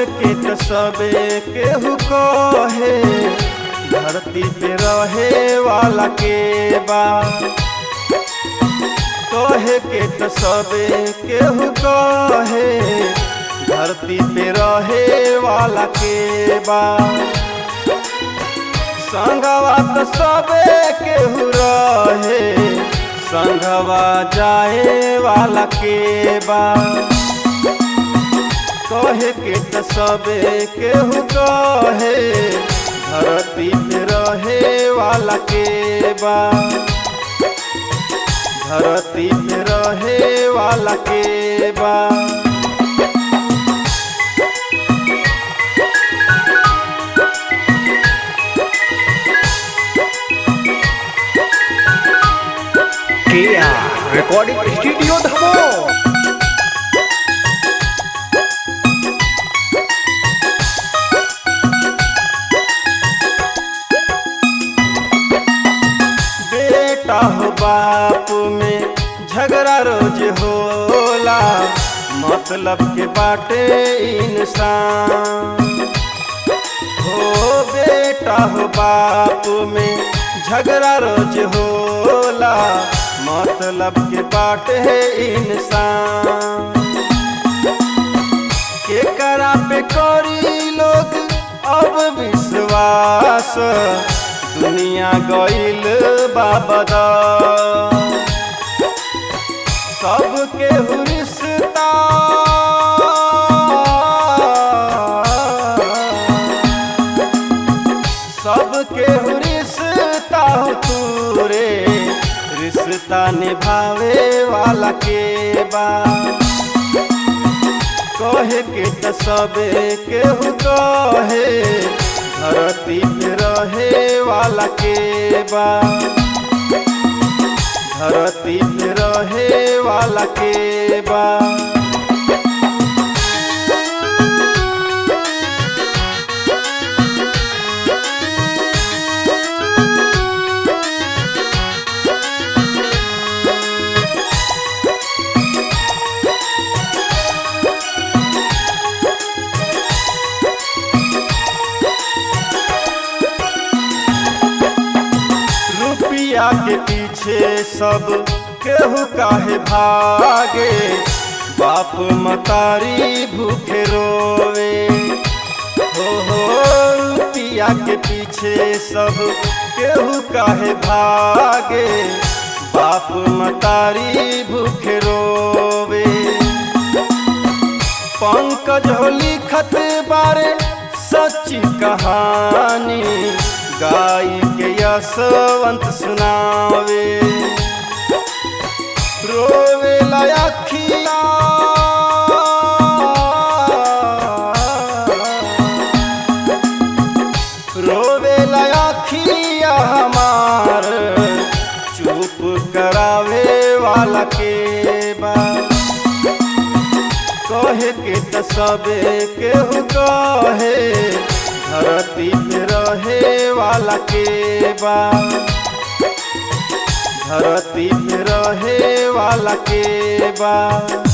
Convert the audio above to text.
के त सबे केहू कहे धरती पे रहे वाला के बा कहे के त सबे केहू कहे धरती पे रहे वाला के बा संगवा त सबे केहू रहे संगवा जाए वाला के बा कहे के त सबे केहू कहे धरती पे रहे वाला के बा धरती पे रहे वाला के बा केया रिकॉर्डिंग स्टूडियो धमो बेटा हो बाप में झगड़ा रोज होला मतलब के बाटे इंसान हो बेटा हो बाप में झगड़ा रोज होला मतलब के बाटे इंसान के करा पे करी लोग अब विश्वास दुनिया गईल बाबदा सबके रिश्ता सबके रिश्ता तूरे रिश्ता निभावे वाला के बा कहे के त सबे केहू कहे धरती पे रहे वाला के बा धरती पे रहे वाला के बा रुपया के पीछे सब केहू काहे भागे बाप मतारी भूखे रोवे हो हो रुपया के पीछे सब केहू काहे भागे बाप मतारी भूखे रोवे पंकज हो लिखत बारे सच्ची कहानी गाई के यशवंत सुनावे रोवे लखिया रोवे लखिया हमार चुप करावे वाला के बा कहे के त सबे केहू कहे धरती पे रहे वाला के बा धरती पे रहे वाला के बा